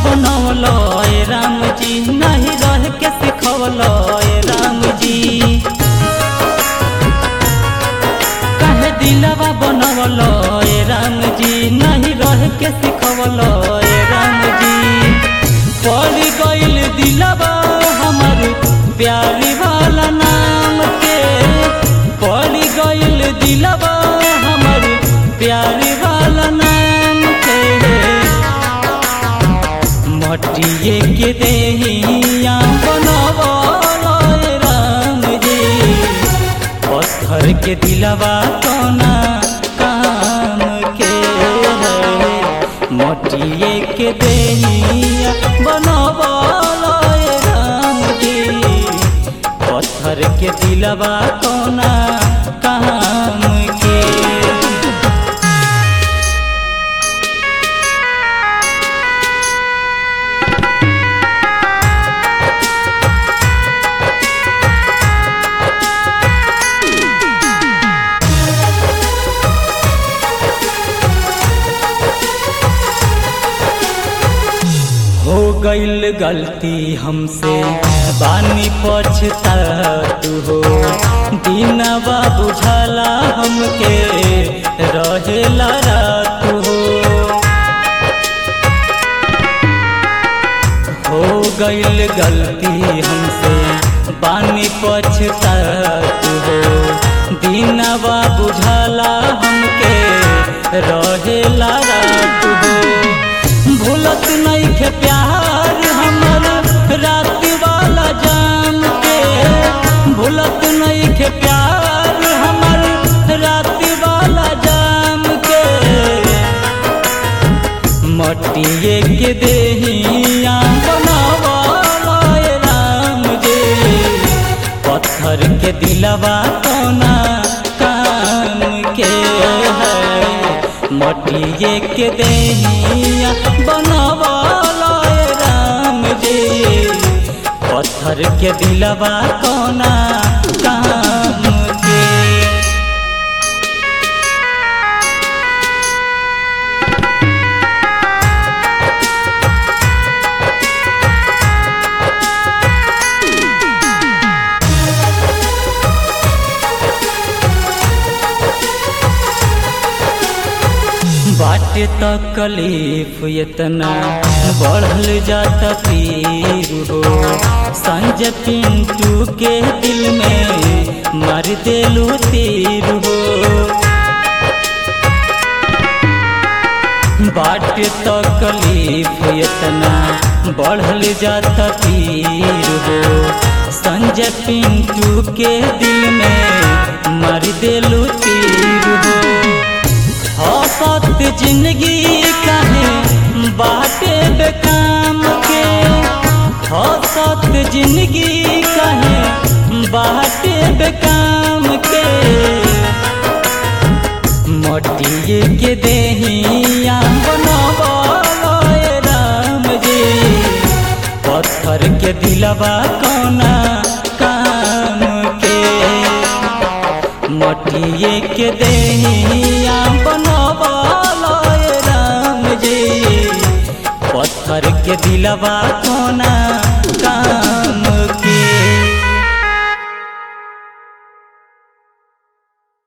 बनवल ए राम जी नहीं रह के सिखवल ए राम जी काहे दिलवा बनवल ए राम जी नहीं रह के सिखवल ए राम जी पड़ गइल दिलवा हमर प्यारी वाला नाम के पड़ गइल दिलवा हमर प्यारी वाला नाम के मटिए के देहिया बनवल ए राम जी पत्थर के दिलवा कोना काम के है मटिए के देहिया बनवल ए राम जी पत्थर के दिलवा कोना काम के हो गईल गलती हमसे बानी पछतात हो दिनवा बुझाला हमके रहेला रात हो हो गईल गलती हमसे बानी पछतात हो दिनवा बुझाला हमके रहेला रात हो भूलत नहीं के प्यार हमर रात वाला जान के भूलत नहीं के प्यार हमर रात वाला जाम के मटिए के देहिया बनावाला ए राम जे पत्थर के दिलवा कोना काम के है मटिए के देहिया बनवाला ए राम जी पत्थर के दिलवा कोना काम के बाटे तकलीफ इतना बढ़ल जाता पीर हो संजय पिंटू के दिल में मार देलू तीर हो बाटे तकलीफ इतना बढ़ल जाता पीर हो संजय पिंटू के दिल में मार देलू तीर हो हौसत जिंदगी कहे बाटे बेकाम के हौसत जिंदगी कहे बाटे बेकाम के मटिए के देहिया बनवल ए राम जी पत्थर के दिलवा कोना काम के मटिए के देहिया बनवल ए राम जी पत्थर के दिलवा कोना काम